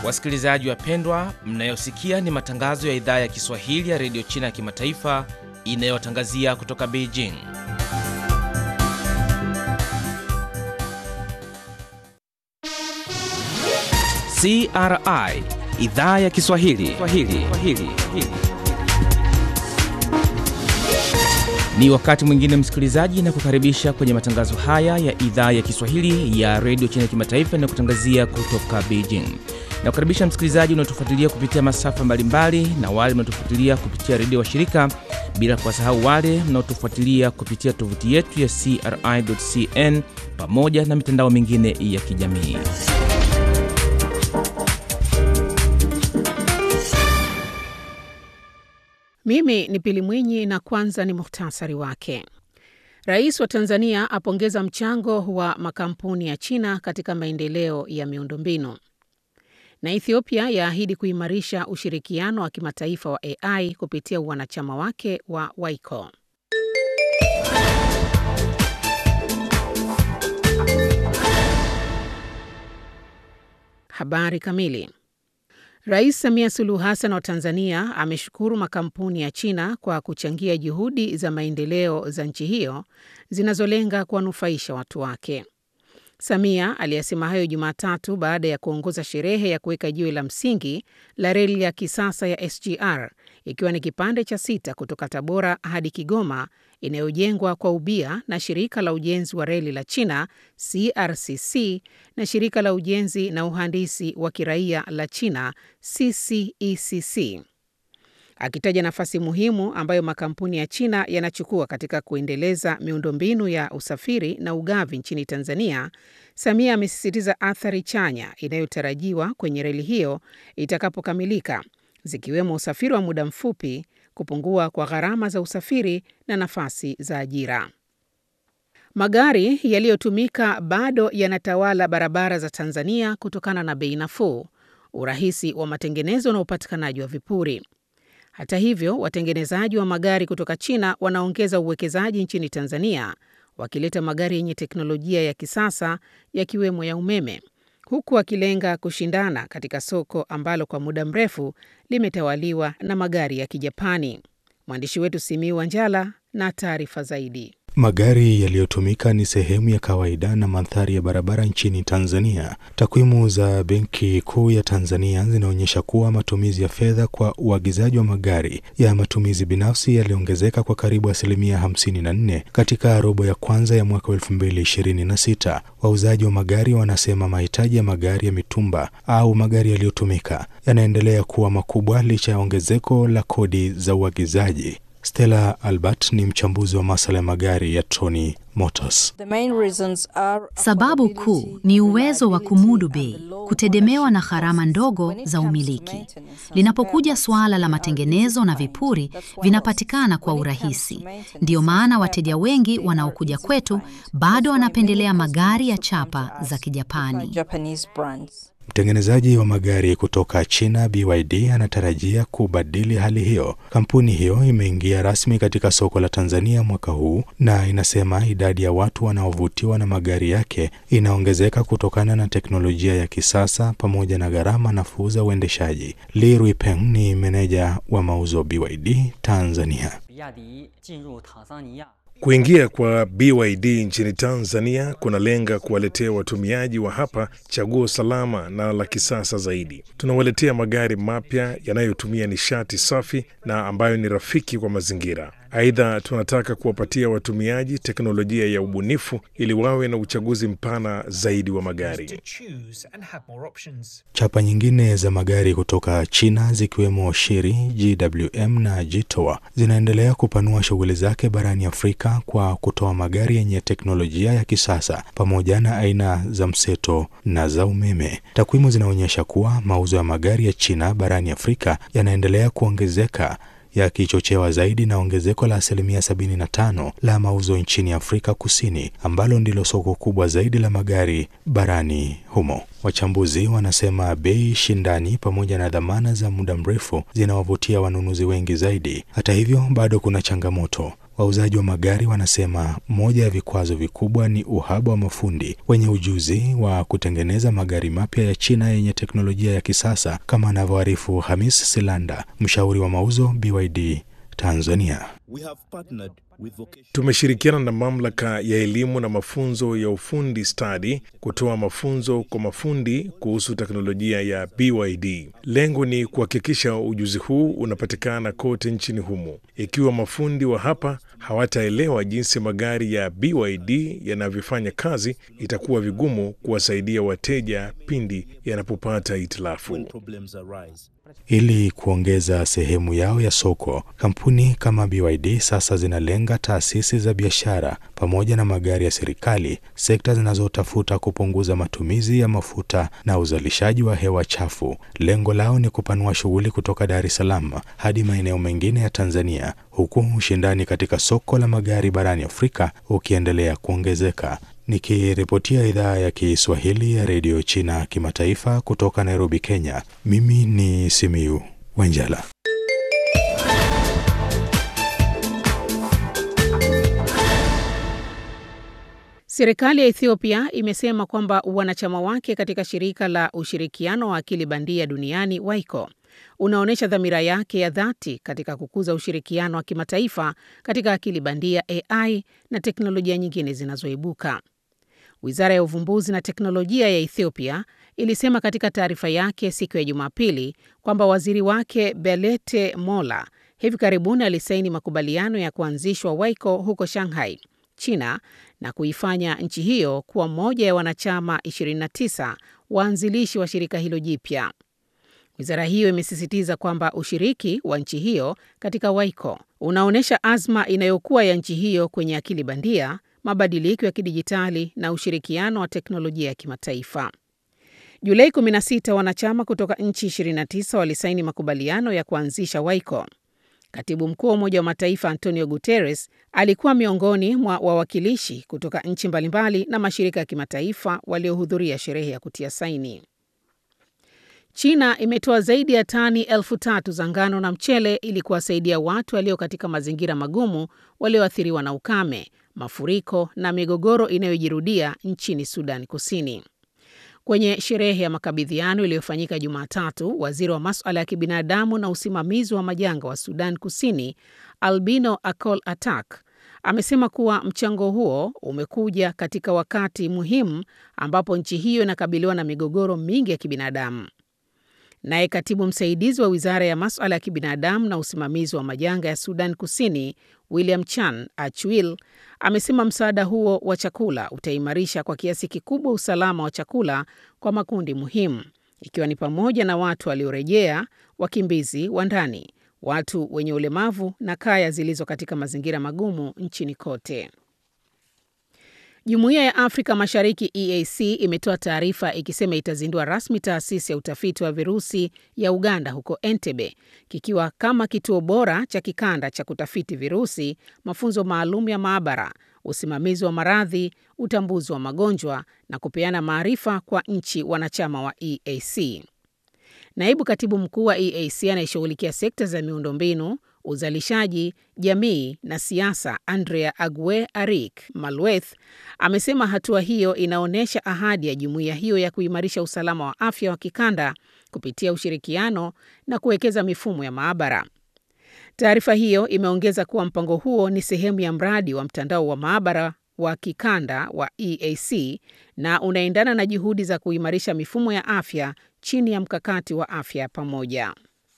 Wasikilizaji wapendwa, mnayosikia ni matangazo ya idhaa ya Kiswahili ya redio China ya kimataifa inayotangazia kutoka Beijing. CRI idhaa ya Kiswahili Swahili. Swahili. Ni wakati mwingine msikilizaji, na kukaribisha kwenye matangazo haya ya idhaa ya Kiswahili ya redio China ya kimataifa inayokutangazia kutoka Beijing. Na kukaribisha msikilizaji unaotufuatilia kupitia masafa mbalimbali na wale mnaotufuatilia kupitia redio wa shirika, bila kuwasahau wale mnaotufuatilia kupitia tovuti yetu ya CRI.cn pamoja na mitandao mingine ya kijamii. Mimi ni Pili Mwinyi na kwanza ni muhtasari wake. Rais wa Tanzania apongeza mchango wa makampuni ya China katika maendeleo ya miundombinu. Na Ethiopia yaahidi kuimarisha ushirikiano wa kimataifa wa AI kupitia wanachama wake wa WICO. Habari kamili. Rais Samia Suluhu Hassan wa Tanzania ameshukuru makampuni ya China kwa kuchangia juhudi za maendeleo za nchi hiyo zinazolenga kuwanufaisha watu wake. Samia aliyasema hayo Jumatatu baada ya kuongoza sherehe ya kuweka jiwe la msingi la reli ya kisasa ya SGR ikiwa ni kipande cha sita kutoka Tabora hadi Kigoma inayojengwa kwa ubia na shirika la ujenzi wa reli la China CRCC na shirika la ujenzi na uhandisi wa kiraia la China CCECC. Akitaja nafasi muhimu ambayo makampuni ya China yanachukua katika kuendeleza miundombinu ya usafiri na ugavi nchini Tanzania, Samia amesisitiza athari chanya inayotarajiwa kwenye reli hiyo itakapokamilika, zikiwemo usafiri wa muda mfupi, kupungua kwa gharama za usafiri na nafasi za ajira. Magari yaliyotumika bado yanatawala barabara za Tanzania kutokana na bei nafuu, urahisi wa matengenezo na upatikanaji wa vipuri. Hata hivyo, watengenezaji wa magari kutoka China wanaongeza uwekezaji nchini Tanzania, wakileta magari yenye teknolojia ya kisasa yakiwemo ya umeme, huku wakilenga kushindana katika soko ambalo kwa muda mrefu limetawaliwa na magari ya Kijapani. Mwandishi wetu Simiu Wanjala na taarifa zaidi. Magari yaliyotumika ni sehemu ya kawaida na mandhari ya barabara nchini Tanzania. Takwimu za Benki Kuu ya Tanzania zinaonyesha kuwa matumizi ya fedha kwa uagizaji wa magari ya matumizi binafsi yaliongezeka kwa karibu asilimia 54 katika robo ya kwanza ya mwaka 2026. Wauzaji wa magari wanasema mahitaji ya magari ya mitumba au magari yaliyotumika yanaendelea kuwa makubwa licha ya ongezeko la kodi za uagizaji. Stella Albert ni mchambuzi wa masuala ya magari ya Tony Motors. Sababu kuu ni uwezo wa kumudu bei, kutegemewa na gharama ndogo za umiliki. Linapokuja suala la matengenezo na vipuri, vinapatikana kwa urahisi. Ndiyo maana wateja wengi wanaokuja kwetu bado wanapendelea magari ya chapa za Kijapani. Mtengenezaji wa magari kutoka China BYD anatarajia kubadili hali hiyo. Kampuni hiyo imeingia rasmi katika soko la Tanzania mwaka huu na inasema idadi ya watu wanaovutiwa na magari yake inaongezeka kutokana na teknolojia ya kisasa pamoja na gharama nafuu za uendeshaji. Li Ruipeng ni meneja wa mauzo BYD Tanzania. Kuingia kwa BYD nchini Tanzania kunalenga kuwaletea watumiaji wa hapa chaguo salama na la kisasa zaidi. Tunawaletea magari mapya yanayotumia nishati safi na ambayo ni rafiki kwa mazingira. Aidha, tunataka kuwapatia watumiaji teknolojia ya ubunifu ili wawe na uchaguzi mpana zaidi wa magari. Chapa nyingine za magari kutoka China zikiwemo Chery, GWM na Jitoa zinaendelea kupanua shughuli zake barani Afrika kwa kutoa magari yenye teknolojia ya kisasa pamoja na aina za mseto na za umeme. Takwimu zinaonyesha kuwa mauzo ya magari ya China barani Afrika yanaendelea kuongezeka yakichochewa zaidi na ongezeko la asilimia 75 la mauzo nchini Afrika Kusini ambalo ndilo soko kubwa zaidi la magari barani humo. Wachambuzi wanasema bei shindani pamoja na dhamana za muda mrefu zinawavutia wanunuzi wengi zaidi. Hata hivyo, bado kuna changamoto. Wauzaji wa magari wanasema moja ya vikwazo vikubwa ni uhaba wa mafundi wenye ujuzi wa kutengeneza magari mapya ya China yenye teknolojia ya kisasa, kama anavyoarifu Hamis Silanda, mshauri wa mauzo BYD Tanzania. Tumeshirikiana na mamlaka ya elimu na mafunzo ya ufundi stadi kutoa mafunzo kwa mafundi kuhusu teknolojia ya BYD. Lengo ni kuhakikisha ujuzi huu unapatikana kote nchini humo. Ikiwa mafundi wa hapa hawataelewa jinsi magari ya BYD yanavyofanya kazi, itakuwa vigumu kuwasaidia wateja pindi yanapopata hitilafu. Ili kuongeza sehemu yao ya soko, kampuni kama BYD sasa zinalenga taasisi za biashara pamoja na magari ya serikali, sekta zinazotafuta kupunguza matumizi ya mafuta na uzalishaji wa hewa chafu. Lengo lao ni kupanua shughuli kutoka Dar es Salaam hadi maeneo mengine ya Tanzania, huku ushindani katika soko la magari barani Afrika ukiendelea kuongezeka. Nikiripotia idhaa ya Kiswahili ya redio China kimataifa kutoka Nairobi, Kenya, mimi ni Simiu Wenjala. Serikali ya Ethiopia imesema kwamba wanachama wake katika shirika la ushirikiano wa akili bandia duniani WAICO unaonyesha dhamira yake ya dhati katika kukuza ushirikiano wa kimataifa katika akili bandia AI na teknolojia nyingine zinazoibuka. Wizara ya uvumbuzi na teknolojia ya Ethiopia ilisema katika taarifa yake siku ya Jumapili kwamba waziri wake Belete Mola hivi karibuni alisaini makubaliano ya kuanzishwa WAICO huko Shanghai, China na kuifanya nchi hiyo kuwa moja ya wanachama 29 waanzilishi wa shirika hilo jipya. Wizara hiyo imesisitiza kwamba ushiriki wa nchi hiyo katika WAICO unaonyesha azma inayokuwa ya nchi hiyo kwenye akili bandia, mabadiliko ya kidijitali na ushirikiano wa teknolojia ya kimataifa. Julai 16 wanachama kutoka nchi 29 walisaini makubaliano ya kuanzisha WAICO. Katibu mkuu wa Umoja wa Mataifa Antonio Guterres alikuwa miongoni mwa wawakilishi kutoka nchi mbalimbali na mashirika ya kimataifa waliohudhuria sherehe ya kutia saini. China imetoa zaidi ya tani elfu tatu za ngano na mchele ili kuwasaidia watu walio katika mazingira magumu walioathiriwa na ukame, mafuriko na migogoro inayojirudia nchini Sudan Kusini. Kwenye sherehe ya makabidhiano iliyofanyika Jumatatu, waziri wa masuala ya kibinadamu na usimamizi wa majanga wa Sudan Kusini, Albino Akol Atak, amesema kuwa mchango huo umekuja katika wakati muhimu ambapo nchi hiyo inakabiliwa na migogoro mingi ya kibinadamu. Naye katibu msaidizi wa wizara ya masuala ya kibinadamu na usimamizi wa majanga ya Sudan Kusini, William Chan Achwil, amesema msaada huo wa chakula utaimarisha kwa kiasi kikubwa usalama wa chakula kwa makundi muhimu, ikiwa ni pamoja na watu waliorejea, wakimbizi wa ndani, watu wenye ulemavu na kaya zilizo katika mazingira magumu nchini kote. Jumuiya ya Afrika Mashariki EAC imetoa taarifa ikisema itazindua rasmi taasisi ya utafiti wa virusi ya Uganda huko Entebbe, kikiwa kama kituo bora cha kikanda cha kutafiti virusi, mafunzo maalum ya maabara, usimamizi wa maradhi, utambuzi wa magonjwa na kupeana maarifa kwa nchi wanachama wa EAC. Naibu katibu mkuu wa EAC anayeshughulikia sekta za miundombinu uzalishaji, jamii na siasa, Andrea Agwe Arik Malweth amesema hatua hiyo inaonyesha ahadi ya jumuiya hiyo ya kuimarisha usalama wa afya wa kikanda kupitia ushirikiano na kuwekeza mifumo ya maabara. Taarifa hiyo imeongeza kuwa mpango huo ni sehemu ya mradi wa mtandao wa maabara wa kikanda wa EAC na unaendana na juhudi za kuimarisha mifumo ya afya chini ya mkakati wa afya pamoja.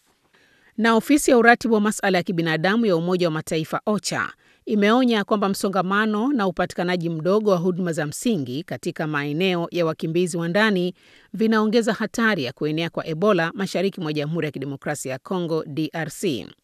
Na ofisi ya uratibu wa masuala ya kibinadamu ya Umoja wa Mataifa OCHA imeonya kwamba msongamano na upatikanaji mdogo wa huduma za msingi katika maeneo ya wakimbizi wa ndani vinaongeza hatari ya kuenea kwa Ebola mashariki mwa Jamhuri ya Kidemokrasia ya Kongo DRC.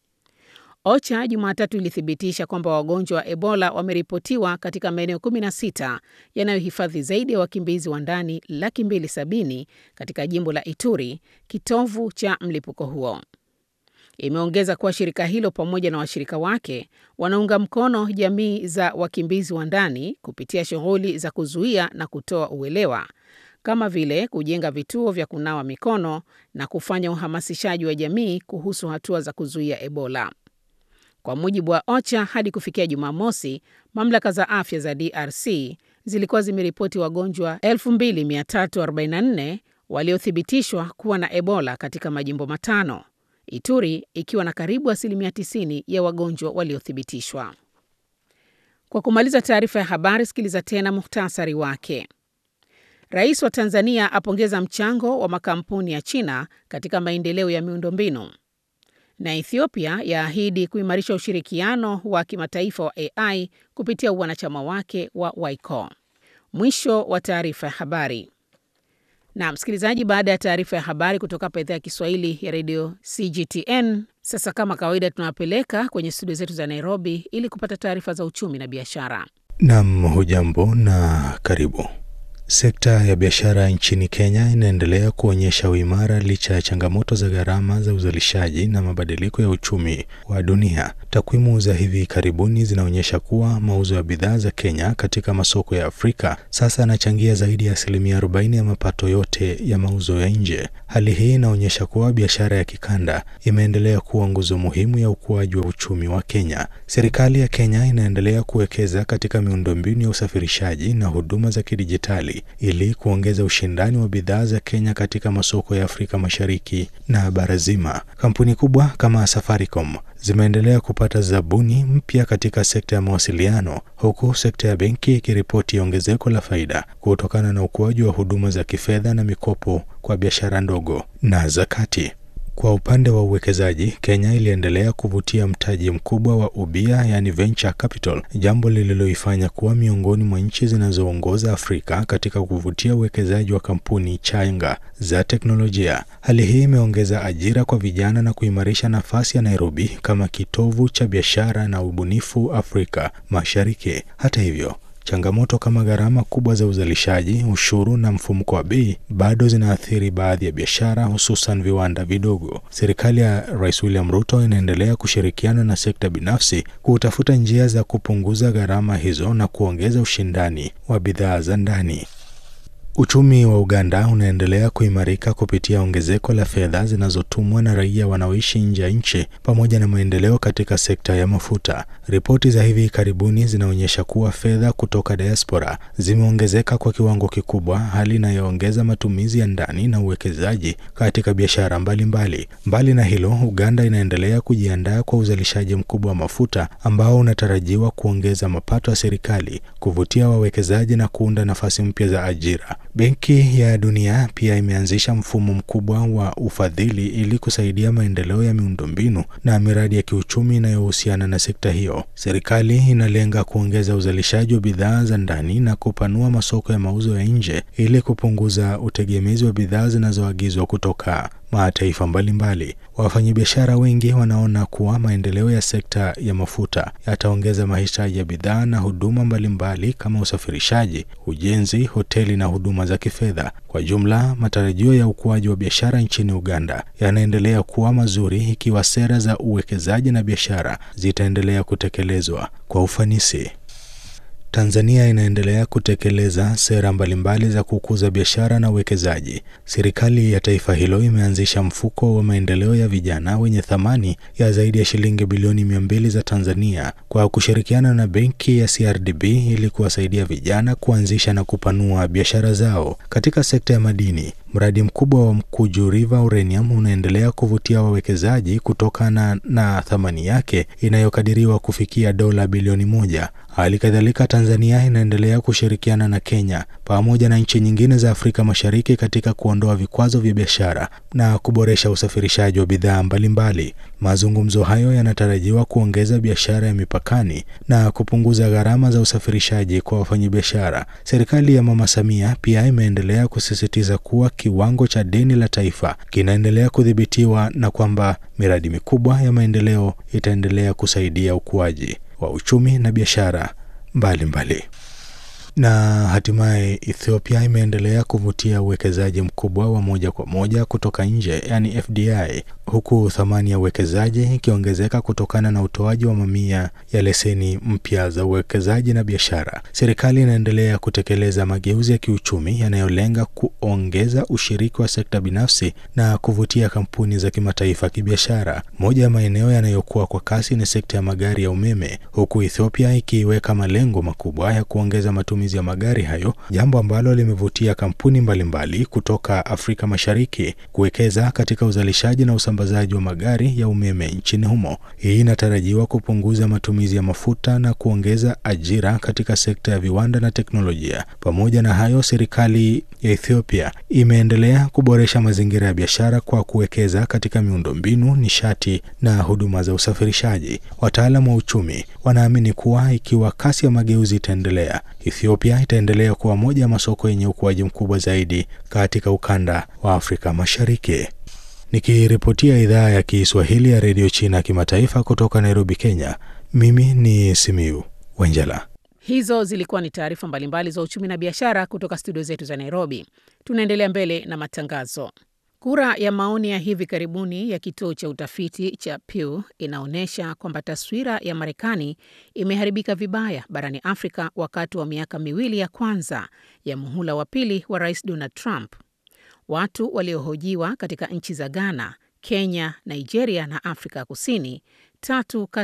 OCHA Jumatatu ilithibitisha kwamba wagonjwa wa Ebola wameripotiwa katika maeneo 16 yanayohifadhi zaidi ya wakimbizi wa ndani laki mbili sabini katika jimbo la Ituri, kitovu cha mlipuko huo. Imeongeza kuwa shirika hilo pamoja na washirika wake wanaunga mkono jamii za wakimbizi wa ndani kupitia shughuli za kuzuia na kutoa uelewa kama vile kujenga vituo vya kunawa mikono na kufanya uhamasishaji wa jamii kuhusu hatua za kuzuia Ebola. Kwa mujibu wa OCHA, hadi kufikia Jumamosi, mamlaka za afya za DRC zilikuwa zimeripoti wagonjwa 2344 waliothibitishwa kuwa na Ebola katika majimbo matano, Ituri ikiwa na karibu asilimia 90 ya wagonjwa waliothibitishwa. Kwa kumaliza taarifa ya habari, sikiliza tena muhtasari wake. Rais wa Tanzania apongeza mchango wa makampuni ya China katika maendeleo ya miundombinu, na Ethiopia yaahidi kuimarisha ushirikiano wa kimataifa wa AI kupitia uwanachama wake wa WICO. Mwisho wa taarifa ya habari. Na msikilizaji, baada ya taarifa ya habari kutoka hapa idhaa ya Kiswahili ya redio CGTN, sasa kama kawaida, tunawapeleka kwenye studio zetu za Nairobi ili kupata taarifa za uchumi na biashara. Nam, hujambo na karibu. Sekta ya biashara nchini Kenya inaendelea kuonyesha uimara licha ya changamoto za gharama za uzalishaji na mabadiliko ya uchumi wa dunia. Takwimu za hivi karibuni zinaonyesha kuwa mauzo ya bidhaa za Kenya katika masoko ya Afrika sasa yanachangia zaidi ya asilimia 40 ya mapato yote ya mauzo ya nje. Hali hii inaonyesha kuwa biashara ya kikanda imeendelea kuwa nguzo muhimu ya ukuaji wa uchumi wa Kenya. Serikali ya Kenya inaendelea kuwekeza katika miundombinu ya usafirishaji na huduma za kidijitali ili kuongeza ushindani wa bidhaa za Kenya katika masoko ya Afrika Mashariki na bara zima. Kampuni kubwa kama Safaricom zimeendelea kupata zabuni mpya katika sekta ya mawasiliano, huku sekta ya benki ikiripoti ongezeko la faida kutokana na ukuaji wa huduma za kifedha na mikopo kwa biashara ndogo na za kati. Kwa upande wa uwekezaji, Kenya iliendelea kuvutia mtaji mkubwa wa ubia, yani venture capital, jambo lililoifanya kuwa miongoni mwa nchi zinazoongoza Afrika katika kuvutia uwekezaji wa kampuni changa za teknolojia. Hali hii imeongeza ajira kwa vijana na kuimarisha nafasi ya Nairobi kama kitovu cha biashara na ubunifu Afrika Mashariki. Hata hivyo changamoto kama gharama kubwa za uzalishaji, ushuru na mfumuko wa bei bado zinaathiri baadhi ya biashara, hususan viwanda vidogo. Serikali ya Rais William Ruto inaendelea kushirikiana na sekta binafsi kutafuta njia za kupunguza gharama hizo na kuongeza ushindani wa bidhaa za ndani. Uchumi wa Uganda unaendelea kuimarika kupitia ongezeko la fedha zinazotumwa na raia wanaoishi nje ya nchi pamoja na maendeleo katika sekta ya mafuta. Ripoti za hivi karibuni zinaonyesha kuwa fedha kutoka diaspora zimeongezeka kwa kiwango kikubwa, hali inayoongeza matumizi ya ndani na uwekezaji katika biashara mbalimbali. Mbali na hilo, Uganda inaendelea kujiandaa kwa uzalishaji mkubwa wa mafuta ambao unatarajiwa kuongeza mapato ya serikali, kuvutia wawekezaji na kuunda nafasi mpya za ajira. Benki ya Dunia pia imeanzisha mfumo mkubwa wa ufadhili ili kusaidia maendeleo ya miundombinu na miradi ya kiuchumi inayohusiana na sekta hiyo. Serikali inalenga kuongeza uzalishaji wa bidhaa za ndani na kupanua masoko ya mauzo ya nje ili kupunguza utegemezi wa bidhaa zinazoagizwa kutoka mataifa mbalimbali. Wafanyabiashara wengi wanaona kuwa maendeleo ya sekta ya mafuta yataongeza mahitaji ya bidhaa na huduma mbalimbali kama usafirishaji, ujenzi, hoteli na huduma za kifedha. Kwa jumla, matarajio ya ukuaji wa biashara nchini Uganda yanaendelea kuwa mazuri ikiwa sera za uwekezaji na biashara zitaendelea kutekelezwa kwa ufanisi. Tanzania inaendelea kutekeleza sera mbalimbali za kukuza biashara na uwekezaji. Serikali ya taifa hilo imeanzisha mfuko wa maendeleo ya vijana wenye thamani ya zaidi ya shilingi bilioni mia mbili za Tanzania kwa kushirikiana na benki ya CRDB ili kuwasaidia vijana kuanzisha na kupanua biashara zao. Katika sekta ya madini, mradi mkubwa wa Mkuju River Uranium unaendelea kuvutia wawekezaji kutokana na thamani yake inayokadiriwa kufikia dola bilioni moja. Hali kadhalika Tanzania inaendelea kushirikiana na Kenya pamoja na nchi nyingine za Afrika Mashariki katika kuondoa vikwazo vya biashara na kuboresha usafirishaji wa bidhaa mbalimbali. Mazungumzo hayo yanatarajiwa kuongeza biashara ya mipakani na kupunguza gharama za usafirishaji kwa wafanyabiashara. Serikali ya Mama Samia pia imeendelea kusisitiza kuwa kiwango cha deni la taifa kinaendelea kudhibitiwa na kwamba miradi mikubwa ya maendeleo itaendelea kusaidia ukuaji wa uchumi na biashara mbalimbali. Na hatimaye Ethiopia imeendelea kuvutia uwekezaji mkubwa wa moja kwa moja kutoka nje, yani FDI, huku thamani ya uwekezaji ikiongezeka kutokana na utoaji wa mamia ya leseni mpya za uwekezaji na biashara. Serikali inaendelea kutekeleza mageuzi ya kiuchumi yanayolenga kuongeza ushiriki wa sekta binafsi na kuvutia kampuni za kimataifa kibiashara. Moja ya maeneo yanayokuwa kwa kasi ni sekta ya magari ya umeme, huku Ethiopia ikiweka malengo makubwa ya kuongeza matumizi ya magari hayo, jambo ambalo limevutia kampuni mbalimbali mbali kutoka Afrika Mashariki kuwekeza katika uzalishaji na usambazaji wa magari ya umeme nchini humo. Hii inatarajiwa kupunguza matumizi ya mafuta na kuongeza ajira katika sekta ya viwanda na teknolojia. Pamoja na hayo, serikali ya Ethiopia imeendelea kuboresha mazingira ya biashara kwa kuwekeza katika miundombinu, nishati na huduma za usafirishaji. Wataalamu wa uchumi wanaamini kuwa ikiwa kasi ya mageuzi itaendelea, Ethiopia itaendelea kuwa moja ya masoko yenye ukuaji mkubwa zaidi katika ukanda wa Afrika Mashariki. Nikiripotia idhaa ya Kiswahili ya redio China kimataifa kutoka Nairobi, Kenya, mimi ni Simiu Wenjela. Hizo zilikuwa ni taarifa mbalimbali za uchumi na biashara kutoka studio zetu za Nairobi. Tunaendelea mbele na matangazo. Kura ya maoni ya hivi karibuni ya kituo cha utafiti cha Pew inaonyesha kwamba taswira ya Marekani imeharibika vibaya barani Afrika wakati wa miaka miwili ya kwanza ya muhula wa pili wa Rais Donald Trump. Watu waliohojiwa katika nchi za Ghana, Kenya, Nigeria na Afrika Kusini, tatu